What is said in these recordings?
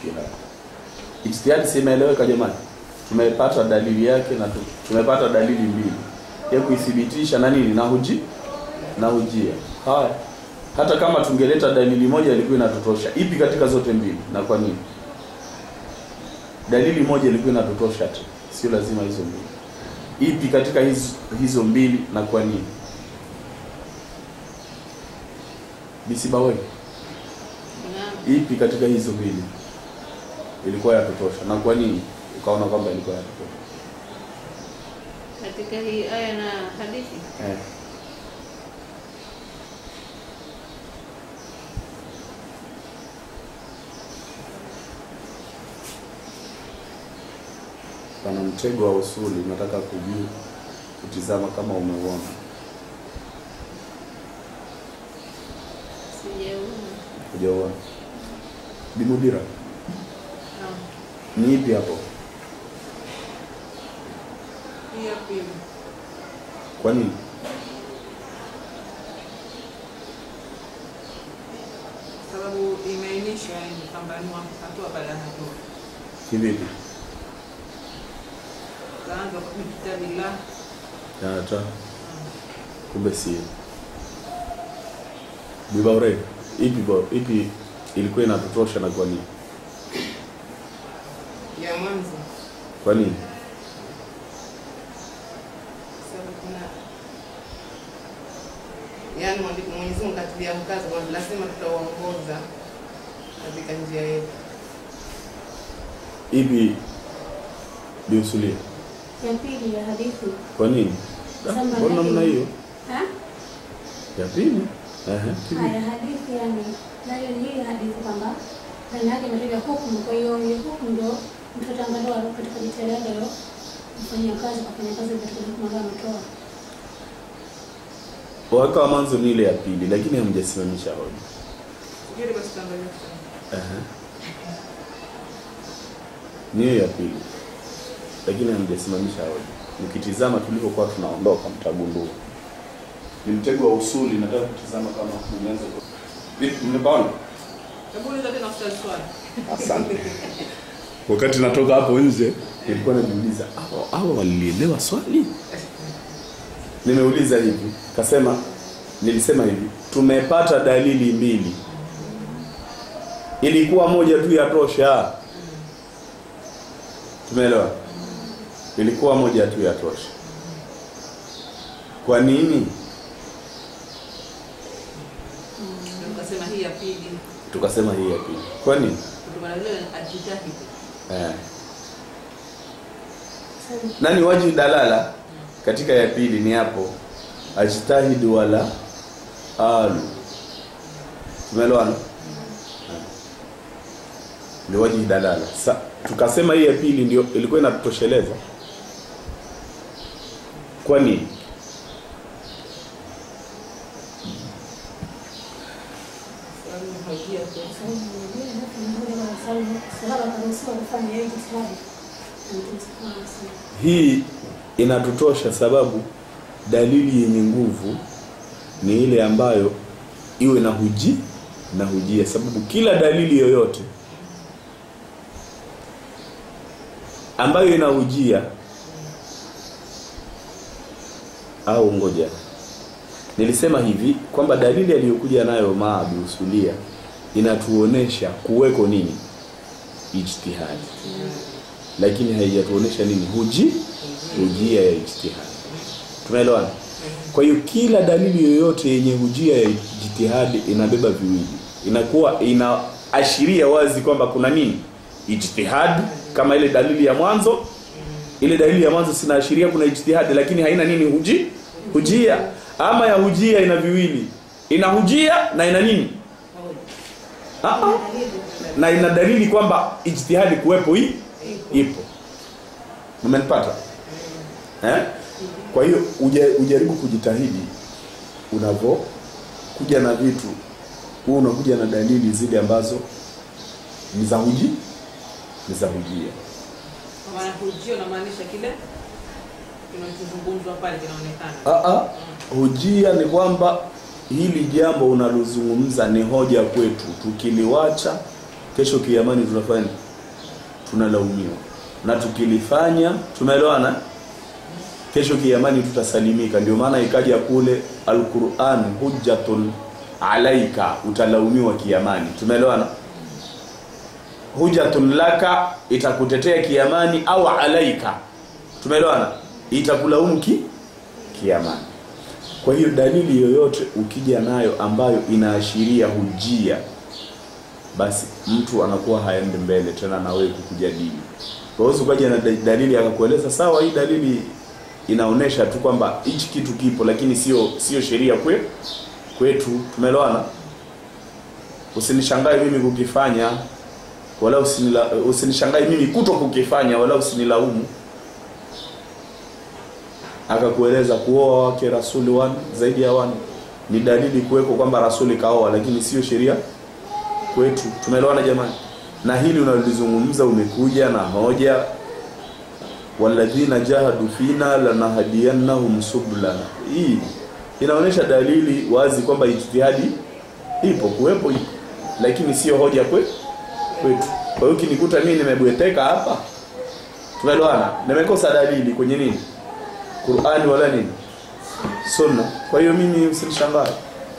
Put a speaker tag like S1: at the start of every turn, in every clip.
S1: ijtihadi. Ijtihadi si imeeleweka jamani? Tumepata dalili yake na tu- tumepata dalili mbili ya kuithibitisha na nini na huji na hujia. Haya, hata kama tungeleta dalili moja ilikuwa inatutosha. Ipi katika zote mbili na kwa nini? Dalili moja ilikuwa inatutosha tu, sio lazima hizo mbili. Ipi katika hizo, hizo mbili na kwa nini? Bisibawe,
S2: Naam.
S1: ipi katika hizo mbili ilikuwa yatutosha na kwa nini ukaona kwamba ilikuwa yatutosha?
S2: Katika hii aya na hadithi
S1: Eh. Pana mtego wa usuli, nataka kujua kutizama kama umeuona.
S2: sijaona.
S1: Hujauona? Bimudira,
S2: Naam.
S1: ni ipi hapo?
S3: Hii ya pili.
S1: Kwa nini?
S3: Sababu imeainishwa yani kwamba ni hatua baada ya hatua.
S1: Kivipi?
S3: Kaanza kwa kitabillah.
S1: Hata kumbe sio. Bibaure, ipi bo, ipi ilikuwa inatutosha na kwa nini?
S3: ya mwanzo
S1: Kwa nini?
S3: sababu kuna yaani mwandiko Mwenyezi Mungu katilia mkazo kwamba lazima tutaongoza katika njia yetu.
S1: Ipi biusulia?
S4: ya pili ya hadithi
S1: Kwa nini? Da,
S4: Sema
S1: Mbona
S4: nani?
S1: namna hiyo?
S4: ha?
S1: Ya pili? Ehe. kivipi?
S4: haya hadithi yani nayo ni hii hadithi kwamba ndani yake imetaja hukumu kwa hiyo hiyo hukumu ndio mtoto angalau katika jitihada ya kufanyia kazi kufanya kazi katika hukumu ambayo ametoa
S1: Waka wa mwanzo ni ile ya pili, lakini hamjasimamisha hoja.
S3: Fikiri basi tuangalie sana.
S1: Ehe. Ni hiyo ya pili, lakini hamjasimamisha hoja. Mkitizama tulivyokuwa tunaondoka, mtagundua ni mtego wa usuli. Nataka kutizama kama mmeanza ku- vipi, mmepaona?
S3: Hebu uliza tena ustazi swali.
S1: Asante. Wakati natoka hapo nje, nilikuwa najiuliza hao hao walilielewa swali. Nimeuliza hivi, kasema, nilisema hivi, tumepata dalili mbili, ilikuwa moja tu yatosha. Tumeelewa? Ilikuwa moja tu yatosha. Kwa nini?
S3: Ndio Tukasema hii ya pili
S1: Tukasema hii ya pili. Kwa nini?
S3: kutokana na ile ajitahidi.
S1: Eh. nani waji dalala katika ya pili ni hapo ajtahid wala alu tumeelewana ndio waji dalala Sa, tukasema hii ya pili ndio ilikuwa inatosheleza kwa nini
S3: Sababu hajia tu.
S4: sahaba akaruhusiwa kufanya hiyo jitihada na Mtume sallallahu alaihi wasallam.
S1: hii inatutosha sababu dalili yenye nguvu ni ile ambayo iwe na huji na hujia sababu kila dalili yoyote ambayo ina hujia au ngoja nilisema hivi kwamba dalili aliyokuja nayo maabi usulia inatuonesha kuweko nini ijtihadi lakini haijatuonesha nini huji hujia ya ijtihadi tumeelewana kwa hiyo kila dalili yoyote yenye hujia ya ijtihadi inabeba viwili inakuwa inaashiria wazi kwamba kuna nini ijtihadi kama ile dalili ya mwanzo ile dalili ya mwanzo sinaashiria kuna ijtihadi lakini haina nini huji hujia ama ya hujia ina viwili ina hujia na ina nini Ah, ah. na ina dalili kwamba ijtihadi kuwepo hii ipo umenipata eh? kwa hiyo uja, ujaribu kujitahidi unavyo kuja na vitu huwa unakuja na dalili zile ambazo ni za huji ni za hujia
S3: Kwa maana hujio unamaanisha kile kinachozungumzwa pale kinaonekana.
S1: Ah, ah. hujia ni kwamba hili jambo unalozungumza ni hoja kwetu tukiliwacha kesho kiamani tunafanya nini? tunalaumiwa na tukilifanya tumeelewana kesho kiamani tutasalimika ndio maana ikaja kule alquran hujjatun alaika utalaumiwa kiamani tumeelewana hujjatun laka itakutetea kiamani au alaika tumeelewana itakulaumu ki kiamani kwa hiyo dalili yoyote ukija nayo ambayo inaashiria hujia basi mtu anakuwa haendi mbele tena na wewe kukujadili kwa hiyo ukaja na da- dalili akakueleza sawa hii dalili inaonesha tu kwamba hichi kitu kipo lakini sio sio sheria kwe, kwetu tumeelewana usinishangae mimi kukifanya wala usinila, usinishangae mimi kuto kukifanya wala usinilaumu akakueleza kuoa wake rasuli wan zaidi ya wan ni dalili kuweko kwamba rasuli kaoa lakini sio sheria kwetu tumeelewana jamani na hili unalizungumza umekuja na hoja walladhina jahadu fina lanahdiyannahum sublana hii inaonyesha dalili wazi kwamba ijtihadi ipo kuwepo ipo lakini sio hoja kwe, kwetu kwa hiyo ukinikuta mimi nimebweteka hapa tumeelewana nimekosa dalili kwenye nini Qur'ani wala nini sunna kwa hiyo mimi usinishangae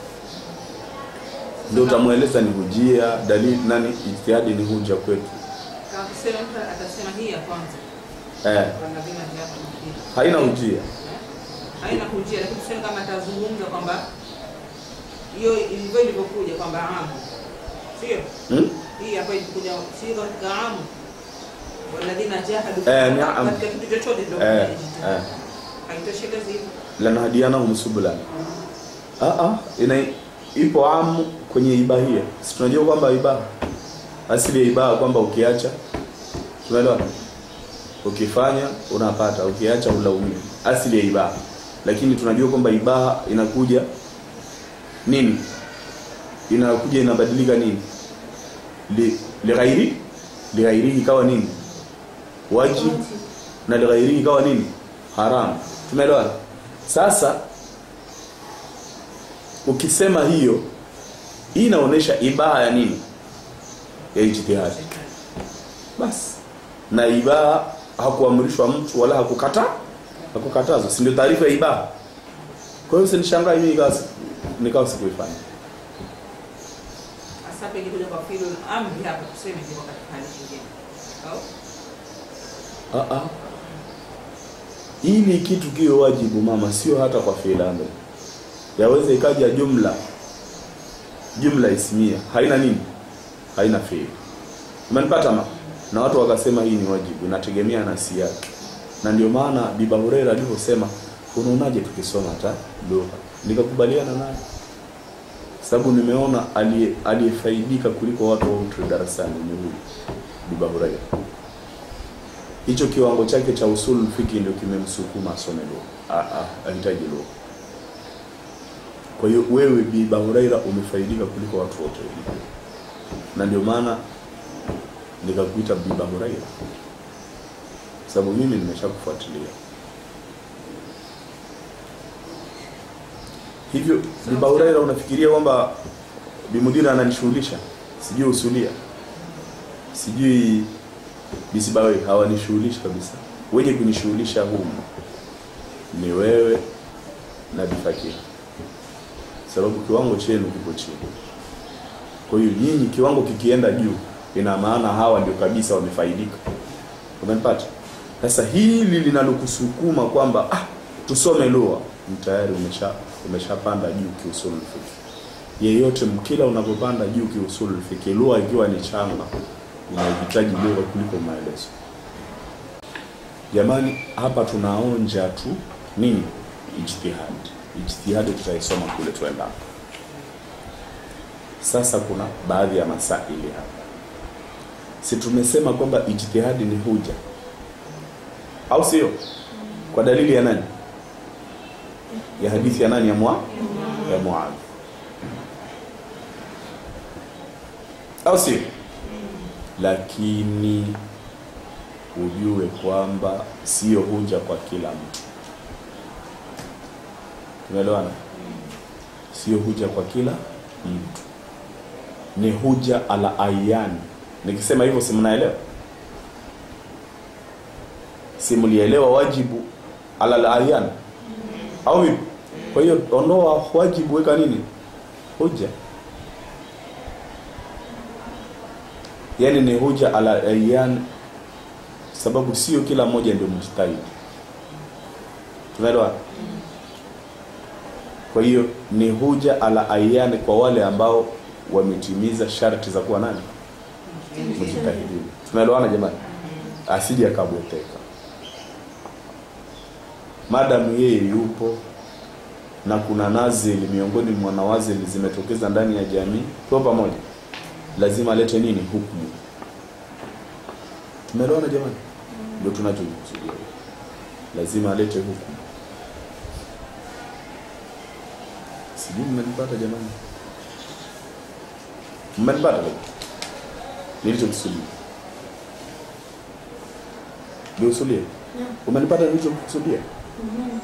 S1: ndio utamweleza ni hujia dalili nani ijtihadi ni huja kwetu
S3: Kama tuseme mtu atasema hii ya kwanza
S1: eh
S3: walladhina jahadu fina.
S1: haina hujia
S3: haina kujia, lakini tuseme kama atazungumza kwamba hiyo ilivyo ilivyokuja kwamba amu, sio
S1: hmm?
S3: hii hapa ilikuja, sio katika amu walladhina jahadu
S1: Eh, ni amu.
S3: katika kitu chochote ndio
S1: eh,
S3: kuna
S1: eh.
S3: haitoshelezi hivyo.
S1: lanahadianahum subulan ah ah ina ipo amu kwenye ibahia si tunajua kwamba ibaha asili ya ibaha kwamba ukiacha tunaelewa ukifanya unapata ukiacha ulaumiwa asili ya ibaha lakini tunajua kwamba ibaha inakuja nini inakuja inabadilika nini li lighairi lighairihi ikawa nini wajib na lighairihi ikawa nini haram tumeelewana sasa ukisema hiyo hii inaonyesha ibaha ya nini ya ijtihadi basi na ibaha hakuamrishwa mtu wala hakukata hakukatazwa si ndio taarifa ya ibaha kwa hiyo sinishangae mimi nikawa si- nikawa sikuifanya
S3: Hasa hapa ikikuja kwa fi'lul amri hapa tuseme ndio katika hali nyingine. Au
S1: Ah, ah. ili kitu kiwe wajibu mama sio hata kwa fi'il amri yaweza ikaja jumla jumla ismia haina nini haina fi'il umenipata ma na watu wakasema hii ni wajibu inategemea na siyaki na ndio maana biba Huraira alivyosema unaonaje tukisoma hata lugha nikakubaliana naye sababu nimeona aliye- aliyefaidika kuliko watu wote darasani ni huyu biba Huraira hicho kiwango chake cha usul fiki ndio kimemsukuma asome lugha Ah, ah, ahitaji lugha kwa hiyo wewe biba Huraira umefaidika kuliko watu wote wengine na ndio maana nikakuita biba Huraira sababu mimi nimeshakufuatilia hivyo biba Huraira unafikiria kwamba bimudira ananishughulisha sijui usulia sijui bisibawe hawanishughulishi kabisa wenye kunishughulisha humu ni wewe na bifakiri sababu kiwango chenu kiko chini kwa hiyo nyinyi kiwango kikienda juu ina maana hawa ndio kabisa wamefaidika umenipata sasa hili linalokusukuma kwamba ah, tusome lugha ni tayari umesha umeshapanda juu kiusulul fiqh yeyote kila unapopanda juu kiusulul fiqh lugha ikiwa ni changa unahitaji lugha kuliko maelezo jamani hapa tunaonja tu nini ijtihad ijtihadi tutaisoma kule tuenda sasa kuna baadhi ya masaili hapa si tumesema kwamba ijtihadi ni huja au sio kwa dalili ya nani ya hadithi ya nani ya mwa ya Muadh au sio lakini ujue kwamba sio huja kwa kila mtu tumeelewana sio huja kwa kila mtu ni huja ala ayani nikisema hivyo si mnaelewa si mlielewa wajibu ala al-ayan au vipi kwa hiyo ondoa wajibu weka nini hoja yani ni hoja ala ayan sababu sio kila mmoja ndio mjtahidi tunaelewa kwa hiyo ni hoja ala ayan kwa wale ambao wametimiza sharti za kuwa nani mjtahidin tunaelewana jamani asije akabweteka madamu yeye yupo na kuna nazili miongoni mwa nawazili zimetokeza ndani ya jamii kwa pamoja lazima alete nini hukumu tumeelewana jamani ndio tunachokusudia lazima alete hukumu sijui mmenipata jamani mmenipata leo nilichokusudia ndio usulie
S4: Naam.
S1: umenipata nilichokusudia
S4: Mhm.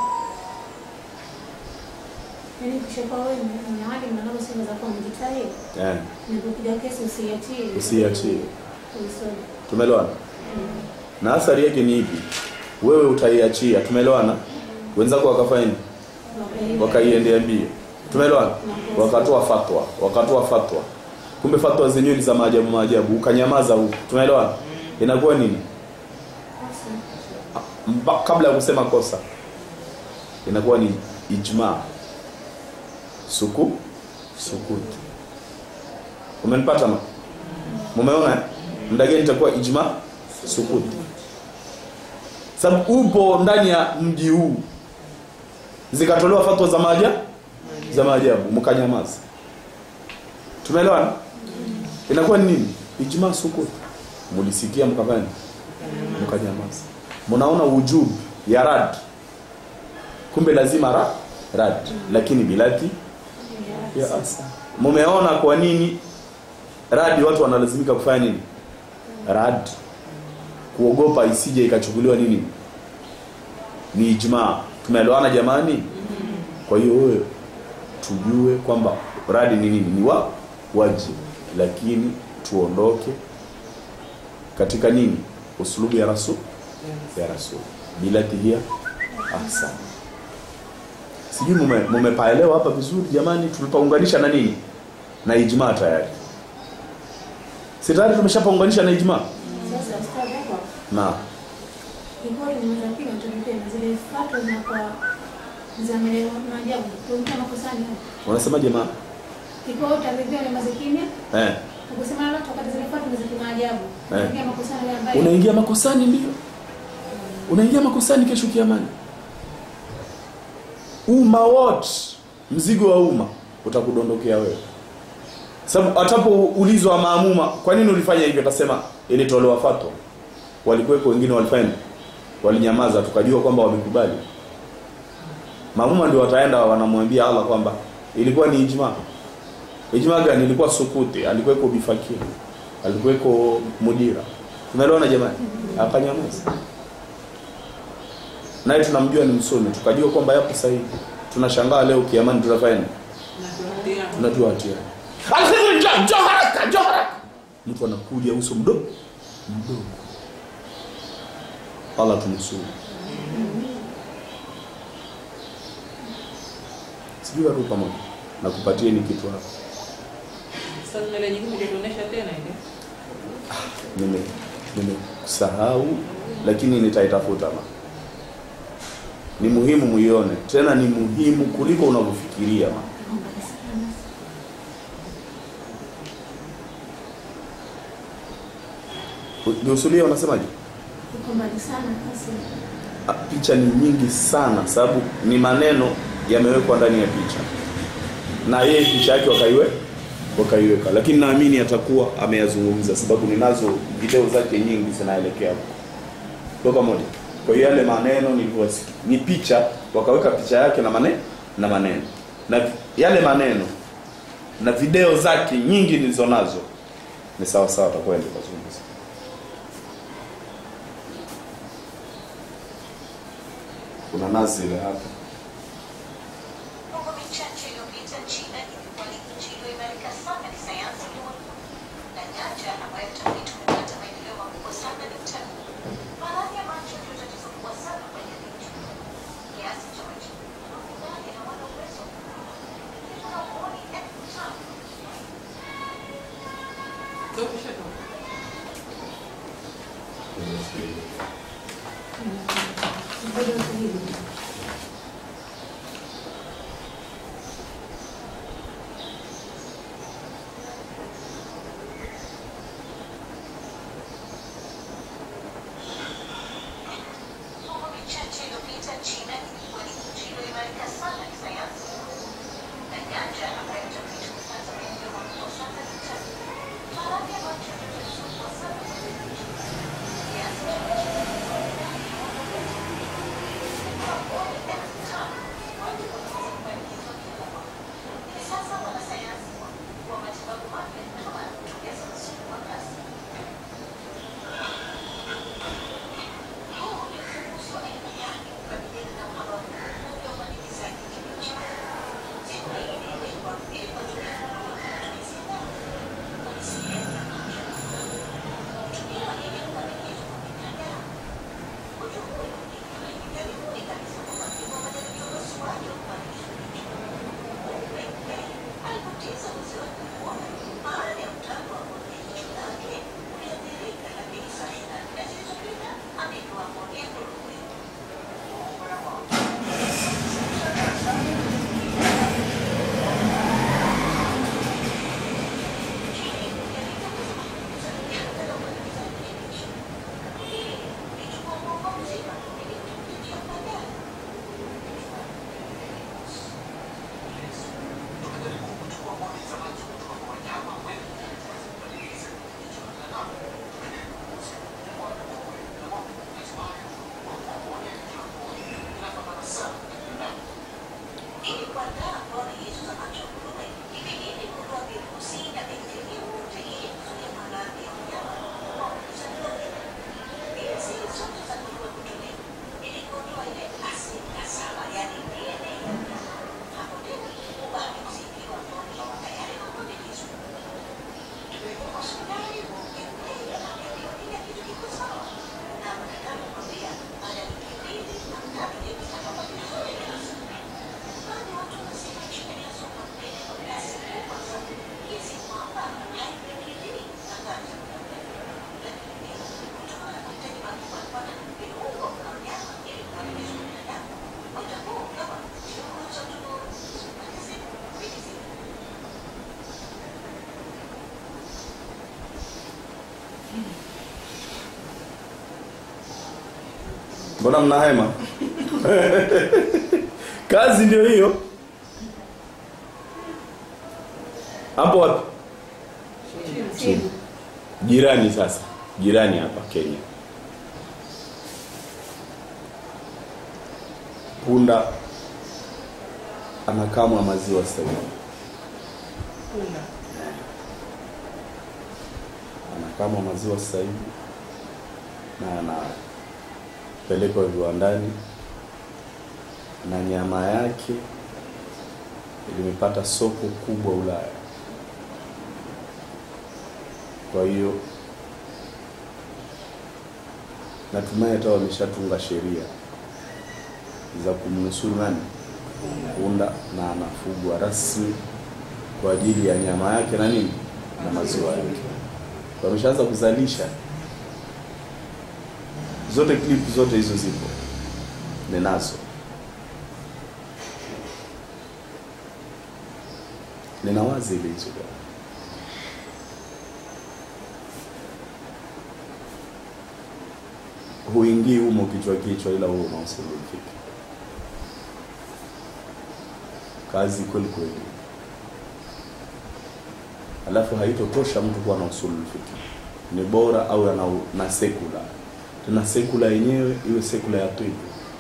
S4: Yaani ukishakuwa wewe ni ni alim na nalo sema za kuwa mjitahidi,
S1: eh
S4: inapokuja kesi usiachie.
S1: Usiachie.
S4: Uisome.
S1: tumeelewana na athari yake ni ipi wewe utaiachia tumeelewana wenzako wakafanya nini
S4: Wakaiba.
S1: wakaiendea mbio tumeelewana wakatoa fatwa wakatoa fatwa kumbe fatwa zenyewe ni za maajabu maajabu ukanyamaza huko tumeelewana inakuwa nini
S4: Kosa.
S1: Mba, kabla ya kusema kosa inakuwa ni ijma suku sukuti umenipata ma mumeona eh? muda gani itakuwa ijma sukuti sababu upo ndani ya mji huu zikatolewa fatwa za maajabu za maajabu mkanyamaza tumeelewana inakuwa ni nini ijma sukuti mulisikia mkafanya mkanyamaza mnaona wujubu ya rad kumbe lazima ra, rad lakini bilati ya asa mumeona kwa nini radi watu wanalazimika kufanya nini rad kuogopa isije ikachukuliwa nini ni ijma tumeelewana jamani kwa hiyo wewe tujue kwamba radi ni nini ni wa wajibu lakini tuondoke katika nini uslubu ya rasul ya rasul bilati hiya ahsan sijui mume mumepaelewa hapa vizuri jamani tulipaunganisha na nini na ijma tayari si tayari tumeshapaunganisha na ijma
S4: Sasa ustadhi hapo
S1: na
S4: Ikiwa tunaweza pia tulipe na zile fatwa zinakuwa za maneno maajabu. Tuongea makosani hapo.
S1: unasema jamaa
S4: Ikiwa utaridhia ni mazikimya,
S1: eh
S4: ukisema lolote wakati zile fatwa ni za kimaajabu.
S1: Eh.
S4: Tuongea makosani yale ambayo
S1: unaingia makosani ndio unaingia makosani kesho kiamani umma wote mzigo wa umma utakudondokea wewe sababu atapoulizwa maamuma kwa nini ulifanya hivyo atasema ilitolewa fatwa walikuwepo wengine walifanya nini? walinyamaza tukajua kwamba wamekubali maamuma ndio wataenda wanamwambia Allah kwamba ilikuwa ni ijma ijma gani ilikuwa sukuti alikuweko bifakir alikuweko mudira tumeelewana jamani akanyamaza naye tunamjua ni msomi tukajua kwamba yapo sahihi tunashangaa leo kiamani tutafanya nini tunajua hatia Alkhidri, njoo njoo haraka njoo haraka mtu anakuja uso mdogo mdogo Allah tunusuru sijui watu pamoja na kupatieni kitu hapa
S3: Sasa nywele nyingine hujatuonesha tena ile.
S1: nime nimesahau lakini nitaitafuta ma ni muhimu muione tena ni muhimu kuliko unavyofikiria ma Diusulia unasemaje?
S4: iko mbali sana kasi.
S1: Ah, Picha ni nyingi sana sababu ni maneno yamewekwa ndani ya picha na yeye picha yake wakaiwe wakaiweka, lakini naamini atakuwa ameyazungumza sababu ninazo video zake nyingi zinaelekea huko. Kwa pamoja. Kwa hiyo yale maneno nilivyosikia ni picha, wakaweka picha yake na maneno na maneno na yale maneno na video zake nyingi nilizonazo ni sawa sawa, atakwenda kuzungumza. Kuna nazi ile hapa
S5: Miaka michache iliyopita China ilikuwa ni nchi iliyoimarika sana kisayansi ulimwenguni na nyanja ambayo tafiti
S4: Ngoja utulivu.
S5: Mifumo michache iliyopita China ilikuwa ni nchi iliyoimarika sana kisayansi na nyanja ambayo utafiti umepata maendeleo makubwa sana duniani. Maradhi ya watu yanasumbua sana kiasi cha hivi sasa wanasayansi wa matibabu mapya kama tumeza msumu wa kasi huu ni ufunguzi wa elimu yake kukabiliana na uhaba mkubwa wa upandikizaji kibichi. Siku hii ililengwa ili kuwatumia matumizi ya dawa. Ni sehemu ya maisha ya mwanadamu. Kutumiwa ili kukabiliana na binadamu. Ugonjwa huu ulikuwa ni karibuni kabisa kwa majibu ya majaribio ya upasuaji wa kupandikiza kibichi. Alipoteza uwezo wake kuwa baada ya mtambo wa kuonea jicho lake uliathirika, lakini saa ishirini na nne zilizopita amepewa pongezi muhimu. Ili kuandaa pone hizo za macho ya nguruwe, ibidi kuondoa virusi na bakteria wote ili kuzuia maradhi ya wanyama wanaozaliwa wake. Ili siri zote za nguruwe kutolewa, ili kuondoa ile asidi ya saba, yaani DNA ya mnyama. Hapo tena ubaki usikiwa pone tayari kupandikizwa. Tumekuwa hospitali ukiendelea na kuangalia kitu kiko sawa. Na madaktari wanakwambia baada ya wiki mbili na tatu hivi zitakuwa vizuri kabisa. Baadhi ya watu wanasema China inasonga mbele kwa kasi kubwa sana kiasi kwamba haipingilii na kazi ya muda mrefu. Lakini pia kutokana na mahitaji makubwa ya kupata viungo vya wanyama ili kukabiliana na binadamu, muda huu kama viungo za tumbo, supageti, vizi,
S1: mbona mna hema kazi ndio hiyo hapo wapi chini jirani sasa jirani hapa kenya punda anakamwa maziwa sasa hivi
S3: Punda.
S1: anakamwa maziwa sasa hivi na anapelekwa viwandani na nyama yake limepata soko kubwa Ulaya. Kwa hiyo natumai hata wameshatunga sheria za kumnusuru nani punda, na anafugwa rasmi kwa ajili ya nyama yake na nini na maziwa yake. Wameshaanza kuzalisha zote, clip zote hizo zipo, ninazo. Nina wazi ile hizo bwana. huingii humo kichwa kichwa, ila huo unaosulufika kazi kweli kweli. Alafu haitotosha mtu kuwa na usulul fiqh, ni bora au na, na sekula tena sekula yenyewe iwe sekula ya tibu.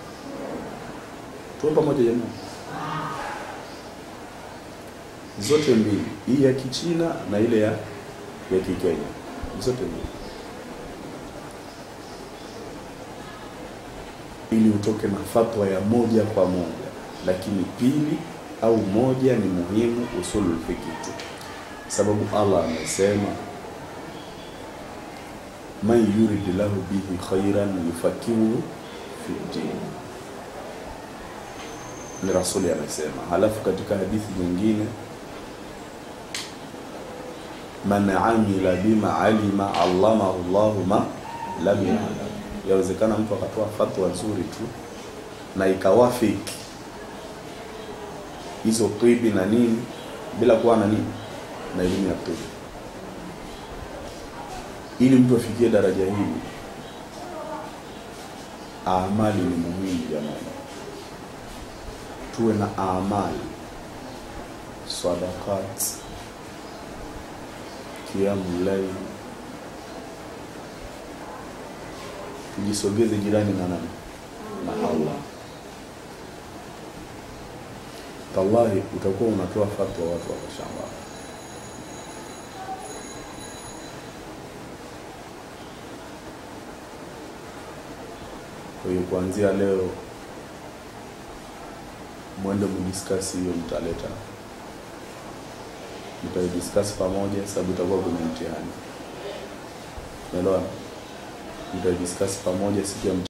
S1: Tuwe pamoja jamani, zote mbili, hii ya Kichina na ile ya ya Kikenya, zote mbili, ili utoke na fatwa ya moja kwa moja, lakini pili au moja ni muhimu, usulul fiqh tu sababu Allah amesema man yurid lahu bihi khairan yufakihu fi din, ni rasuli amesema. Halafu katika hadithi nyingine, man amila bima alima allamahu Allahu ma lam ya'lam, yawezekana mtu akatoa fatwa nzuri tu na ikawafiki hizo tibi na nini bila kuwa na nini na elimu ya tibi ili mtu afikie daraja hili amali ni muhimu jamani tuwe na amali sadakat kiamu laili tujisogeze jirani na nani na allah tallahi utakuwa unatoa fatwa watu wakashangaa kwa hiyo kuanzia leo mwende mdiskasi hiyo mtaleta mtaidiskasi pamoja sababu itakuwa kwenye mtihani umeelewa mtaidiskasi pamoja siku ya